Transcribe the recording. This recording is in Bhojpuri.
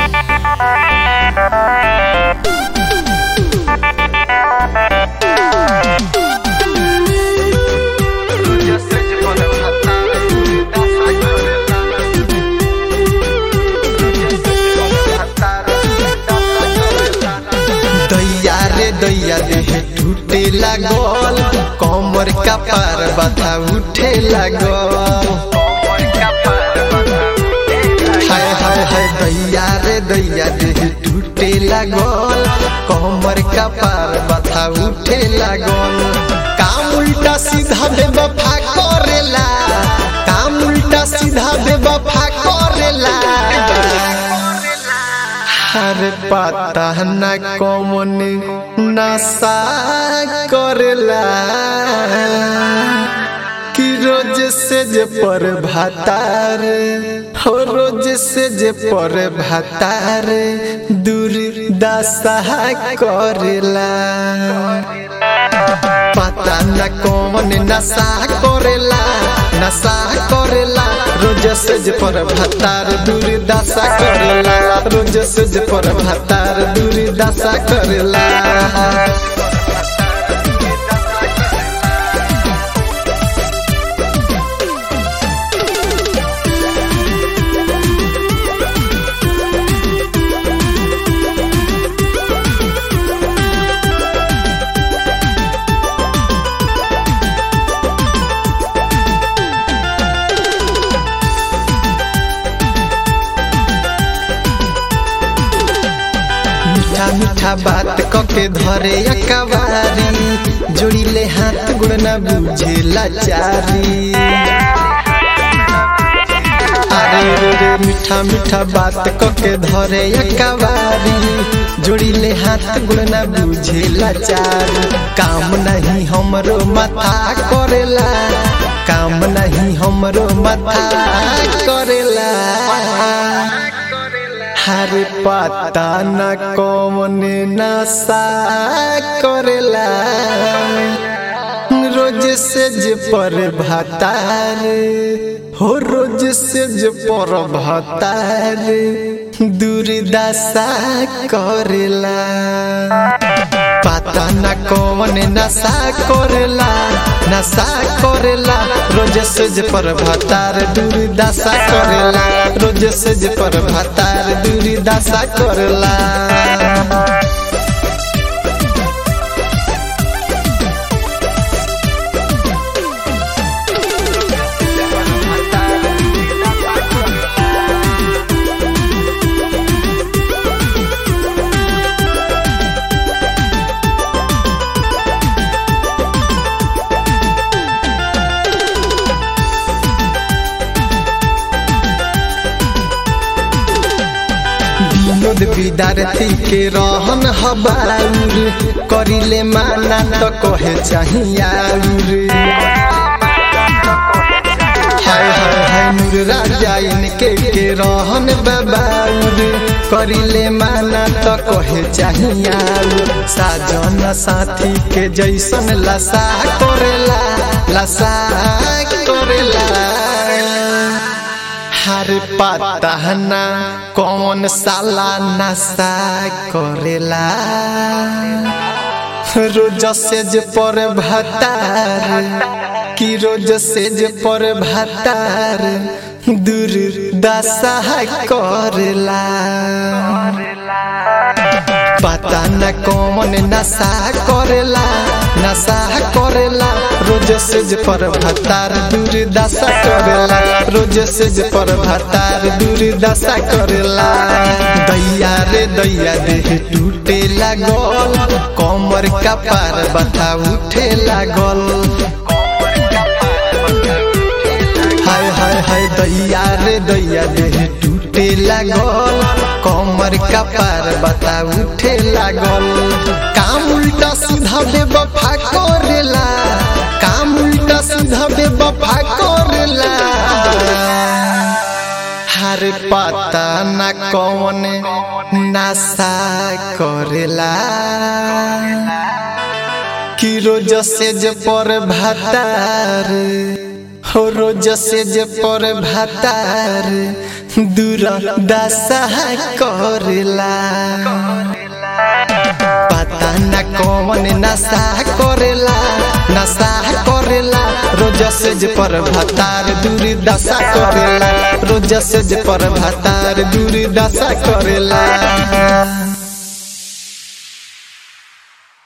दैया रे दैया देह टूटे लागल कमर का पार बता उठे लागल हाय हाय हाय दैया रे दैया देह टूटे लागल कमर का पार बता उठे लागल काम उल्टा सीधा बेवफा करेला काम उल्टा सीधा बेवफा करेला अरे पता न कौन नशा करेला कि रोज से जे पर भातार हो रोज से जे पर भातार दूर दशा करेला पता न कौन नशा करेला नशा करेला रोज से जे पर भातार दूर दशा करेला रोज से जे पर भातार दूर दशा करेला मीठा मीठा बात कके धरे अकबारी जोड़िले हाथ गुण न बुझे लाचारी अरे रे रे मीठा मीठा बात कके धरे अकबारी जोड़िले हाथ गुण न बुझे लाचारी काम नहीं हमरो माथा करेला काम नहीं हमरो माथा करेला हर पता न कौन नशा करेला रोज से जे पर भातार हो रोज से जे पर भातार दुर्दशा करेला पता न कौन नशा करेला नशा करेला रोज से जे पर भातार दुर्दशा करेला रोज से जे पर भातार दुर्दशा करेला विनोद विद्यार्थी के रहन हबाउर करिले माना तो कहे चाहियाउर हाय हाय हाय नूर राजा इनके के रहन बबाउर करिले माना तो कहे चाहियाउर साजन साथी के जैसन लसा करेला लसा करेला हर पता न कौन साला नशा करेला रोज से जे पर भतार कि रोज से जे पर भतार दूर दशा करेला पता न कौन नशा करेला नशा करेला रोज से जे पर भतार दूर दशा करेला रोज से जे पर भतार दूर दशा करेला दैया रे दैया देह टूटे लागल कमर का पार बता उठे लागल हाय हाय हाय दैया रे दैया देह टूटे लागल कमर का पार बता उठे लागल काम उल्टा सीधा बेवफा करेला काम उल्टा सीधा बेवफा करेला हर पता न कौन नशा करेला कि रोज से जे पर भातार हो रोज से जे पर भातार दूर दशा करेला पता न कौन नशा करेला नशा करेला रोज सेज पर भतार दूर दशा करेला रोज सेज पर भतार दूर दशा करेला